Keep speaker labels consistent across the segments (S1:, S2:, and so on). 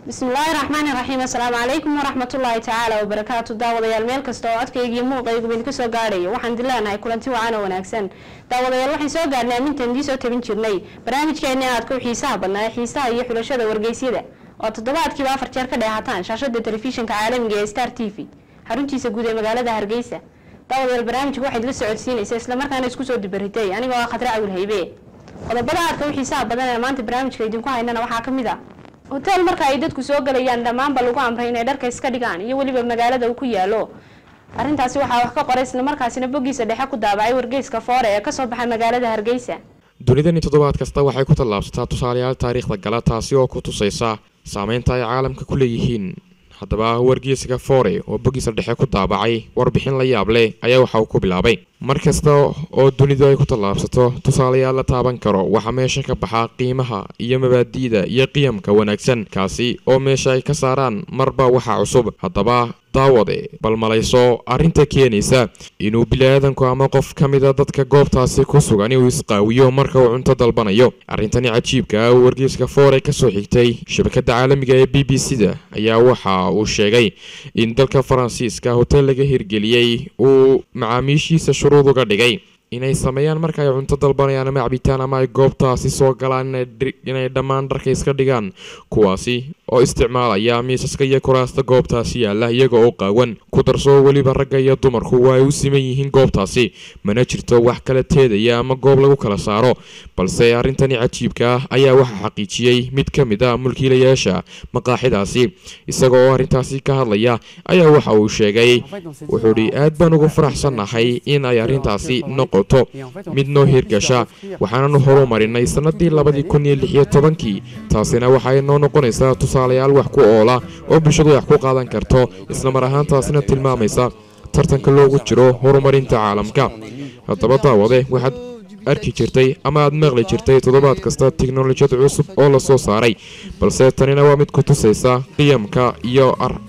S1: bismillaahi raxmaani raxiim assalaamu calaykum waraxmatullaahi tacaala wabarakaatu daawadayaal meel kasta oo codkayga iyo muuqayguba idinka soo gaadhayo waxaan idin leenahay kulanti wacan oo wanaagsan daawadayaal waxaan soo gaarnay amintaan idiin soo tabin jirnay barnaamijkeeni aadka u xiisaha badnaa ee xiisaha iyo xulashada wargeysyada oo toddobaadkiiba afar jeer ka dheehataan shaashada telefishinka caalamiga ee star t v xaruntiisa guud ee magaalada hargeysa daawadayaal barnaamijka waxaad la socodsiinaysa islamarkaana isku soo dubaritay anigoo ah khadre cawil haybe qodobada aadka u xiisaha badan ee maanta barnaamijka idinku haynana waxaa ka mid a hotel marka ay dadku soo gelayaan dhammaanba lagu amray inay dharka iska dhigaan iyo weliba magaalada uu ku yaalo arrintaasi waxaa wax ka qoray islamarkaasina boggiisa dhexe ku daabacay wargeyska foore ee kasoo baxa magaalada hargeysa
S2: dunidani toddobaad kasta waxay ku tallaabsataa tusaalayaal taariikhda gala taasi oo ku tusaysa saameynta ay caalamka ku leeyihiin haddaba wargeyska foore oo boggiisa dhexe ku daabacay warbixin la yaab leh ayaa waxa uu ku bilaabay mar kasta oo dunidu ay ku tallaabsato tusaalayaal la taaban karo waxaa meesha ka baxa qiimaha iyo mabaadi'da iyo qiyamka wanaagsan kaasi oo meesha ay ka saaraan marba waxa cusub haddaba daawade bal malayso arrinta keenaysa inuu bili-aadanku ama qof ka mida dadka goobtaasi ku sugan uu isqaawiyo marka uu cunto dalbanayo arrintani cajiibka ah uu wargeyska foore ka soo xigtay shabakadda caalamiga ee b b c da ayaa waxa uu sheegay in dalka faransiiska hotel laga hirgeliyey uu macaamiishiisa shuruud uga dhigay inay sameeyaan marka ay cunto dalbanayaan ama cabitaan ama ay goobtaasi soo galaan inay dhammaan dharka iska dhigaan kuwaasi oo isticmaalaya miisaska iyo kuraasta goobtaasi yaalla iyaga oo qaawan ku darso weliba ragga iyo dumarku waa ay u siman yihiin goobtaasi mana jirto wax kala teedaya ama goob lagu kala saaro balse arrintani cajiibka ah ayaa waxaa xaqiijiyey mid ka mid a mulkiilayaasha maqaaxidaasi isaga oo arrintaasi ka hadlaya ayaa waxa uu sheegay wuxuu dhi aad baan ugu faraxsannahay in ay arrintaasi noqoto mid noo hirgasha waxaananu horumarinay sannadii labadii kun iyo lix iyo tobankii taasina waxay noo noqonaysaa tusaalayaal wax ku oola oo bulshadu wax ku qaadan karto islamar ahaantaasina tilmaamaysa tartanka loogu jiro horumarinta caalamka haddaba daawade waxaad arki jirtay ama aad maqli jirtay toddobaad kasta tiknolojiyad cusub oo la soo saaray balse tanina waa mid ku tusaysa qiyamka iyo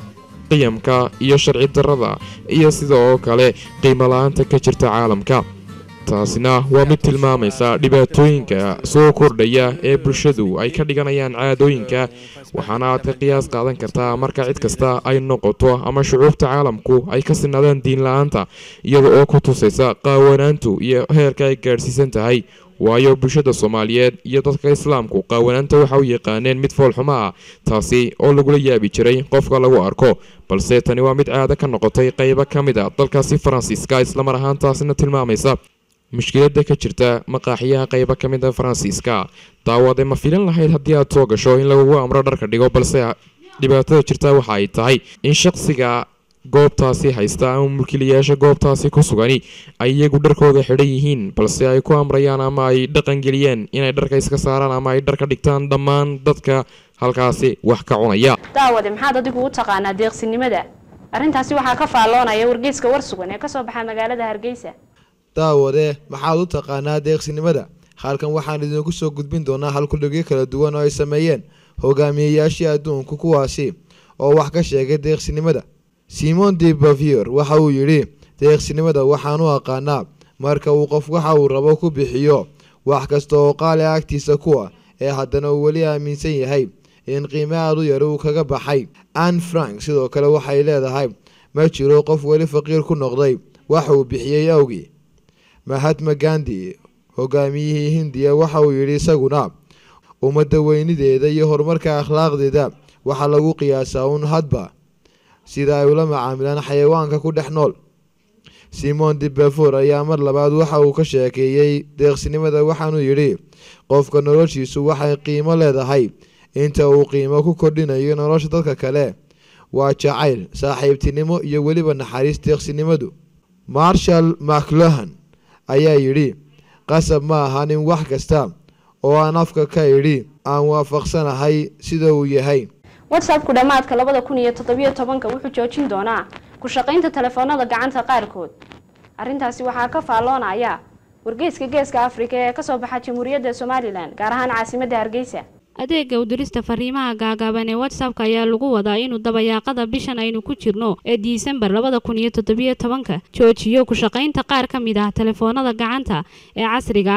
S2: qiyamka iyo sharci darrada iyo sida oo kale qiimo la-aanta ka jirta caalamka taasina waa mid tilmaamaysa dhibaatooyinka soo kordhaya ee bulshadu ay ka dhiganayaan caadooyinka waxaana aad ka qiyaas qaadan kartaa marka cid kasta ay noqoto ama shucuubta caalamku ay ka sinaadaan diin la-aanta iyada oo ku tusaysa qaawanaantu iyo heerka ay gaadhsiisan tahay waayo bulshada soomaaliyeed iyo dadka islaamku qaawanaanta waxa u yaqaaneen mid foolxumo ah taasi oo lagula yaabi jiray qofka lagu arko balse tani waa mid caado ka noqotay qaybo ka mid a dalkaasi faransiiska islamar ahaantaasina tilmaamaysa mushkiladda ka jirta maqaaxiyaha qaybo ka mid a faransiiska daawade ma filan lahayd haddii aad soo gasho in lagugu amro dharka dhigo balse dhibaatada jirta waxa ay tahay in shaqsiga goobtaasi haysta ama mulkiilayaasha goobtaasi ku sugani ay iyagu dharkooda xidhan yihiin balse ay ku amrayaan ama ay dhaqangeliyeen inay dharka iska saaraan ama ay dharka dhigtaan dhammaan dadka halkaasi wax ka cunaya
S1: daawade maxaad adigu u taqaanaa deeqsinimada arrintaasi waxaa ka faalloonaya wargeyska war sugan ee kasoo baxa magaalada hargeysa
S3: daawade maxaad u taqaanaa deeqsinimada halkan waxaan idinku soo gudbin doonaa halkudhigyo kala duwan oo ay sameeyeen hogaamiyeyaashii adduunku kuwaasi oo wax ka sheegay deeqsinimada simon de bavier waxa uu yidhi deeqsinimada waxaan u aqaanaa marka uu qof waxa uu rabo ku bixiyo wax kasta oo qaali agtiisa kuwa ee haddana uu weli aaminsan yahay in qiime aad u yar uu kaga baxay ann frank sidoo kale waxay leedahay ma jiro qof weli faqiir ku noqday wax uu bixiyey awgii mahatma gandi hogaamiyihii hindiya waxa uu yidhi isaguna ummadda weynideeda iyo horumarka akhlaaqdeeda waxaa lagu qiyaasaa uun hadba sida ay ula macaamilaan xayawaanka ku dhex nool simon de befor ayaa mar labaad waxa uu ka sheekeeyey deeqsinimada waxaanuu yidhi qofka noloshiisu waxay qiimo leedahay inta uu qiimo ku kordhinayo nolosha dadka kale waa jacayl saaxiibtinimo iyo weliba naxariis deeqsinimadu marshal macluhan ayaa yidhi qasab ma ahan in wax kasta oo aan afka ka idhi aan waafaqsanahay sida uu yahay
S1: whatsappku dhammaadka labada kun iyo toddobiyo tobanka wuxuu joojin doonaa ku shaqaynta telefoonada gacanta qaarkood arrintaasi waxaa ka faalloonaya wargeyska geeska afrika ee kasoo baxa jamhuuriyadda somalilan gaar ahaan caasimadda hargeysa
S4: adeega udirista fariimaha gaagaaban ee whatsappka ayaa lagu wadaa inuu dabayaaqada bishan aynu ku jirno ee disembar labada kun iyo toddobiyo tobanka joojiyo ku shaqaynta qaar ka mid ah telefoonada gacanta ee casriga ah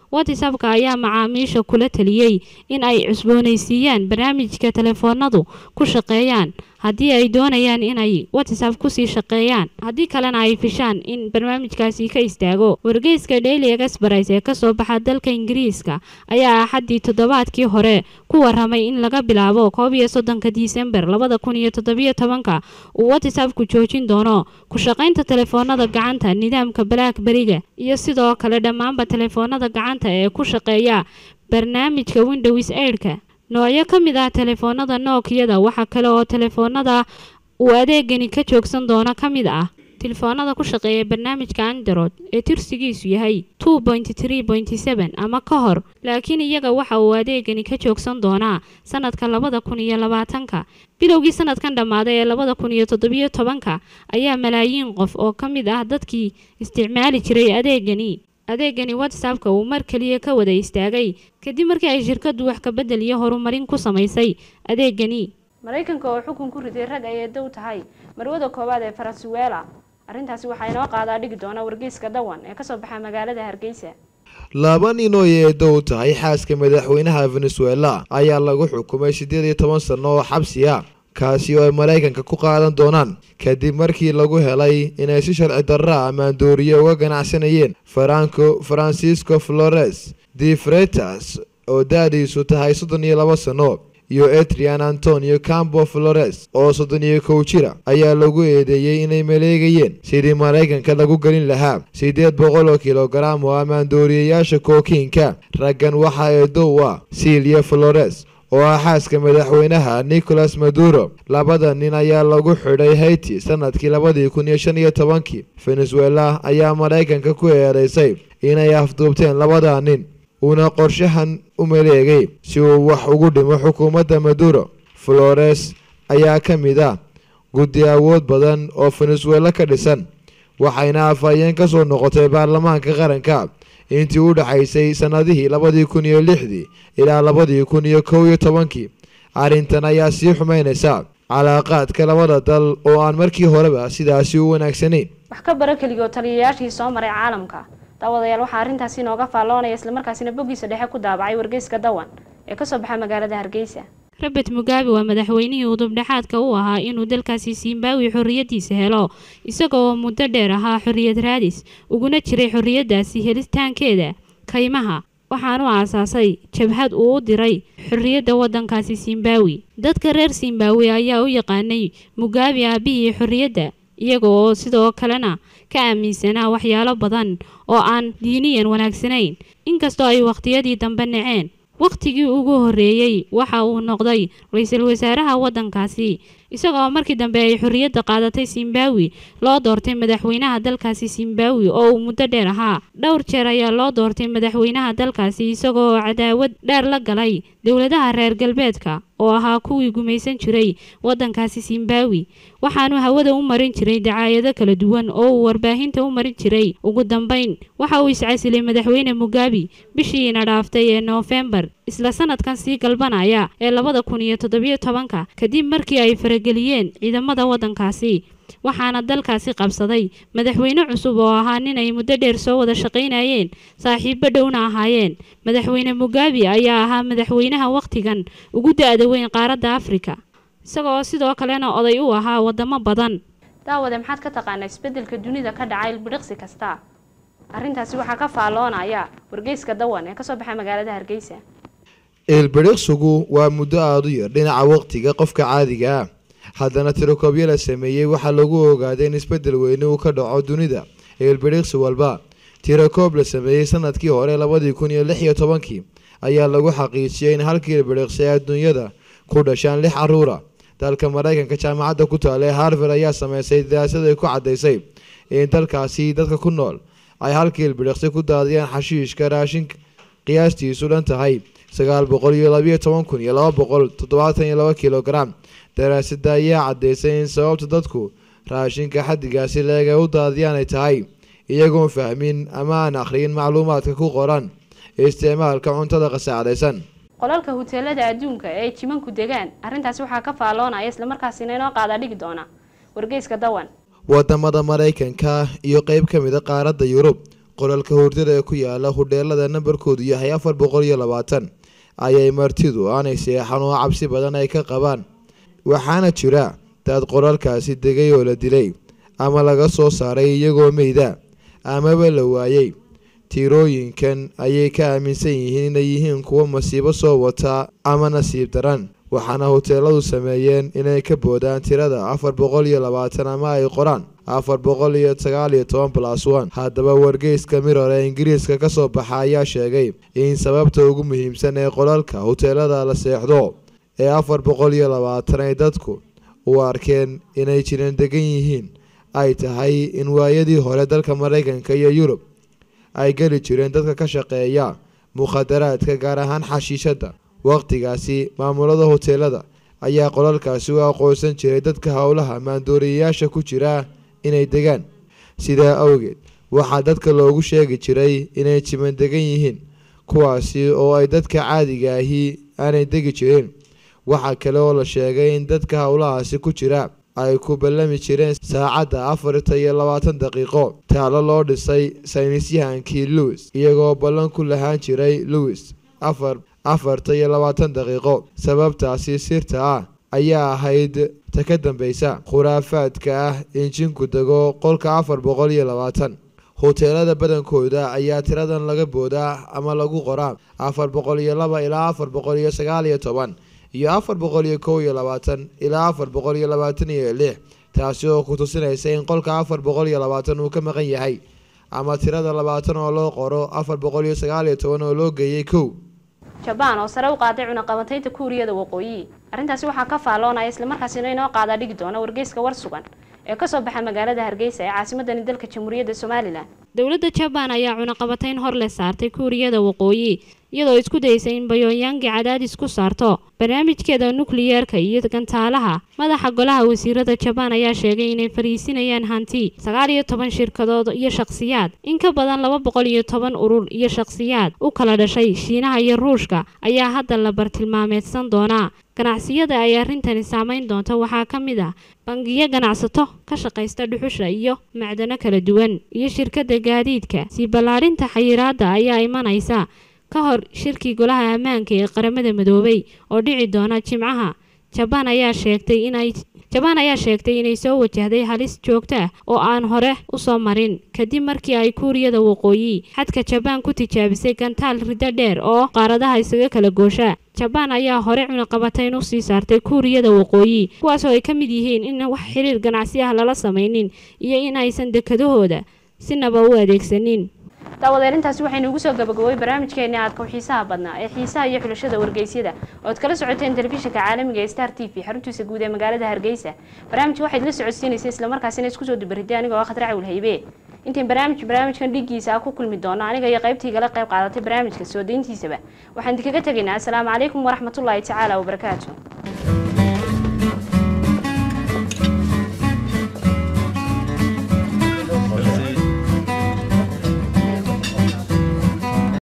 S4: whatsappka ayaa macaamiisha kula taliyey in ay cusboonaysiiyaan barnaamijka telefoonadu ku shaqeeyaan haddii ay doonayaan inay whatsapp kusii shaqeeyaan haddii kalena ay fishaan in barnaamijkaasi ka istaago wargeyska daily express ee kasoo baxa dalka ingiriiska ayaa axaddii toddobaadkii hore ku waramay in laga bilaabo koob iyo soddonka disembar labada kun iyo toddobiyo tobanka uu whatsappku joojin doono ku shaqaynta telefoonada gacanta nidaamka blackberiga iyo sidoo kale dhammaanba telefoonada gacanta ee ku shaqeeya barnaamijka windows eidhka noocyo ka mid ah telefoonada nookiyada waxaa kale oo telefoonada uu adeegani ka joogsan doono ka mid ah telefoonada ku shaqeeya barnaamijka android ee tirsigiisu yahay two point tree point seven ama ka hor laakiin iyaga waxa uu adeegani ka joogsan doonaa sanadka labada kun iyo labaatanka bilowgii sanadkan dhammaaday ee labada kun iyo toddobiyo tobanka ayaa malaayiin qof oo ka mid ah dadkii isticmaali jiray adeegani adeegani whatsappka uu mar keliya ka wada istaagay kadib markii ay shirkadu wax kabedel iyo horumarin ku samaysay adeegani
S1: maraykanka oo xukun ku riday rag ay eedow tahay marwada koowaad ee faransuweela arrintaasi waxaa inoo qaadaa dhigi doona wargeyska dawan ee kasoo baxa magaalada hargeysa
S3: laba nin oo eedow tahay xaaska madaxweynaha venezuela ayaa lagu xukumay siddeed iyo toban sanno oo xabsi ah kaasi oo ay maraykanka ku qaadan doonaan kadib markii lagu helay inay si sharci darra ammaandooriye uga ganacsanayeen faranco francisco flores de fretas oo da-diisu tahay soddon iyo laba sanno iyo etrian antonio campo flores oo soddon iyo kow jira ayaa lagu eedeeyey inay maleegayeen sidii maraykanka lagu gelin lahaa siddeed boqol oo kilogaram oo ammaandooriyayaasha kookiinka raggan waxaa eedow ah silia flores oo ah xaaska madaxweynaha nicolas maduro labada nin ayaa lagu xidhay haiti sanadkii labadii kun iyo shan iyo tobankii venezuela ayaa maraykanka ku eedeysay inay afduubteen labada nin uuna qorshahan u maleegay si uu wax ugu dhimo xukuumadda maduro flores ayaa ka mid ah guddi awood badan oo venezuela ka dhisan waxayna afhayeen ka soo noqotay baarlamaanka qaranka intii u dhaxaysay sannadihii labadii kun iyo lixdii ilaa labadii kun iyo kow iyo tobankii arrintan ayaa sii xumaynaysa calaaqaadka labada dal oo aan markii horeba sidaasi u wanaagsanayn
S1: wax ka bara keligoo taliyayaashii soo maray caalamka daawadayaal waxaa arrintaasi inooga faalloonaya islamarkaasina boggiisa dhexe ku daabacay wargeyska dawan ee kasoo baxa magaalada hargeysa
S4: robert mugabe waa madaxweynihii udubdhexaadka u ahaa inuu dalkaasi zimbabwe xorriyaddiisa helo isaga oo muddo dheer ahaa xorriyad raadis uguna jiray xorriyaddaasi helitaankeeda kaymaha waxaanu aasaasay jabhad uu u diray xorriyadda waddankaasi zimbabwe dadka reer zimbabwe ayaa u yaqaanay mugabe aabihii xorriyadda iyaga oo sidoo kalena ka aaminsanaa waxyaalo badan oo aan diiniyan wanaagsanayn inkastoo ay wakhtiyadii dambe naceen wakhtigii ugu horreeyey waxa uu noqday ra-iisul wasaaraha waddankaasi isagaoo markii dambe ay xorriyadda qaadatay zimbabwe loo doortay madaxweynaha dalkaasi zimbabwe oo uu muddo dheer ahaa dhowr jeer ayaa loo doortay madaxweynaha dalkaasi isagoo cadaawad dheer la galay dowladaha reer galbeedka oo ahaa kuwii gumaysan jiray waddankaasi zimbabwe waxaanu hawada u marin jiray dacaayado kala duwan oo uu warbaahinta u marin jiray ugu dambeyn waxa uu iscasilay madaxweyne mugabe bishiina dhaaftay ee noofembar isla sanadkan sii galbanaya ee labada kun iyo toddobiyo tobanka kadib markii ay farageliyeen ciidamada waddankaasi waxaana dalkaasi qabsaday madaxweyne cusub oo ahaa nin ay muddo dheer soo wada shaqaynayeen saaxiibo dhowna ahaayeen madaxweyne mugabe ayaa ahaa madaxweynaha wakhtigan ugu da-da weyn qaaradda afrika isagoo sidoo kalena oday u ahaa wadamo badan
S1: daawade maxaad ka taqaanaa isbeddelka dunida ka dhacay ilbidhiqsi kasta arrintaasi waxaa ka faalloonaya wargeyska dawan ee kasoo baxa magaalada hargeysa
S3: ilbidhiqsigu waa muddo aada u yar dhinaca waqtiga qofka caadiga ah haddana tirokoobyo la sameeyey waxaa lagu ogaaday in isbeddel weyne uu ka dhaco dunida ilbidhiqsi walba tirakoob la sameeyey sanadkii hore labadii kun iyo lix iyo tobankii ayaa lagu xaqiijiyey in halkii ilbidhiqsi ee adduunyada ku dhashaan lix caruura dalka maraykanka jaamacadda ku taala ee harvard ayaa sameysay daraasad ay ku caddaysay in dalkaasi dadka ku nool ay halkii ilbidhiqsi ku daadiyaan xashiishka raashin qiyaastiisu dhan tahay sagaal boqol iyo labayo toban kun iyo laba boqol toddobaatan iyo laba kilogaram daraasada ayaa caddaysay in sababta dadku raashinka xaddigaasi leeg ay u daadiyaan ay tahay iyagoon fahmin ama aan akhriyin macluumaadka ku qoran isticmaalka cuntada qasaacdaysan
S1: qolalka huteelada adduunka ee ay jimanku degaan arrintaasi waxaa ka faalloonaya islamarkaasina inoo qaadaa dhigi doona wargeyska dawan
S3: wadamada maraykanka iyo qeyb ka mid a qaaradda yurub qolalka hurdada ee ku yaala hudheelada nambarkoodu yahay afar boqol iyo labaatan ayay martidu aanay seexan oo cabsi badan ay ka qabaan waxaana jira dad qolalkaasi degay oo la dilay ama laga soo saaray iyagoo meyda amaba la waayey tiirooyinkan ayay ka aaminsan yihiin inay yihiin kuwo masiibo soo wata ama nasiib daran waxaana hoteeladu sameeyeen inay ka boodaan tirada afar boqol iyo labaatan ama ay qoraan afar boqol iyo sagaal iyo toban plus one haddaba wargeyska miror ee ingiriiska ka soo baxa ayaa sheegay in sababta ugu muhiimsan ee qolalka hoteelada la seexdo ee afar boqol iyo labaatan ay dadku u arkeen inay jiran degan yihiin ay tahay in waayadii hore dalka maraykanka iyo yurub ay geli jireen dadka ka shaqeeya mukhadaraadka gaar ahaan xashiishadda wakhtigaasi maamulada hoteelada ayaa qolalkaasi u aqoonsan jiray dadka howlaha maandooriyayaasha ku jira inay degaan sidaa awgeed waxaa dadka loogu sheegi jiray inay jiman degan yihiin kuwaasi oo ay dadka caadiga ahi aanay degi jirin waxaa kale oo la sheegay in dadka howlahaasi ku jira ay ku ballami jireen saacadda afarta iyo labaatan daqiiqo taalo loo dhisay saynisyahankii lewis iyagoo ballan ku lahaan jiray lewis afar afarta iyo labaatan daqiiqo sababtaasi sirta ah ayaa ahayd ta ka dambeysa khuraafaadka ah in jinku dego qolka afar boqol iyo labaatan hoteelada badankooda ayaa tiradan laga boodaa ama lagu qoraa afar boqol iyo laba ilaa afar boqol iyo sagaal iyo toban iyo afar boqol iyo kow iyo labaatan ilaa afar boqol iyo labaatan iyo lix taasi oo ku tusinaysa in qolka afar boqol iyo labaatan uu ka maqan yahay ama tirada labaatan oo loo qoro afar boqol iyo sagaal iyo toban oo loo geeyey kow
S1: jabaan oo sare u qaaday cunaqabataynta kuuriyada waqooyi arrintaasi waxaa ka faalloonaya islamarkaasina inoo qaadaa dhigi doona wargeyska war sugan ee kasoo baxa magaalada hargeysa ee caasimadani dalka jamhuuriyadda somalilan
S4: dowladda jabaan ayaa cunaqabatayn hor le saartay kuuriyada waqooyi iyadoo isku daysay in bayonyangi cadaadis ku saarto barnaamijkeeda nukliyeerka iyo gantaalaha madaxa golaha wasiirada jabaan ayaa sheegay inay fariisinayaan hanti sagaal iyo toban shirkadood iyo shakhsiyaad in ka badan laba boqol iyo toban urur iyo shakhsiyaad u kala dhashay shiinaha iyo ruushka ayaa hadda la bartilmaameedsan doonaa ganacsiyada ay arrintani saameyn doonta waxaa ka mid ah bangiyo ganacsato ka shaqaysta dhuxusha iyo macdano kala duwan iyo shirkadda gaadiidka sii ballaarinta xayiraadda ayaa imanaysa ka hor shirkii golaha ammaanka ee qaramada midoobay oo dhici doona jimcaha jabaan ayaa sheegtay inay jabaan ayaa sheegtay inay soo wajahday halis joogto ah oo aan hore usoo marin kadib markii ay kuuriyada waqooyi xadka jabaan ku tijaabisay gantaal riddo dheer oo qaaradaha isaga kala goosha jabaan ayaa hore cunaqabatayn u sii saartay kuuriyada waqooyi kuwaasoo ay ka mid yihiin in wax xiriir ganacsi ah lala samaynin iyo in aysan dekadahooda sinaba u adeegsanin
S1: daawadeel intaasi waxaynu ugu soo gabagaboway barnaamijkeeni aadka u xiisaha badnaa ee xiisaha iyo xulashada wargeysyada ood kala socoteen telefishinka caalamiga ee star t v xaruntiisa guud ee magaalada hargeysa barnaamijka waxayd la socodsiinaysay islamarkaasina isku soo dubariday anigoo khatar cawil haybe intayn barnaamij barnaamijkan dhiiggiisa ah ku kulmi doono aniga iyo qaybtaygala qayb qaadatay barnaamijka soo dayntiisaba waxaan idinkaga tegaynaa asalaamu calaykum waraxmatullaahi tacaala wabarakaatu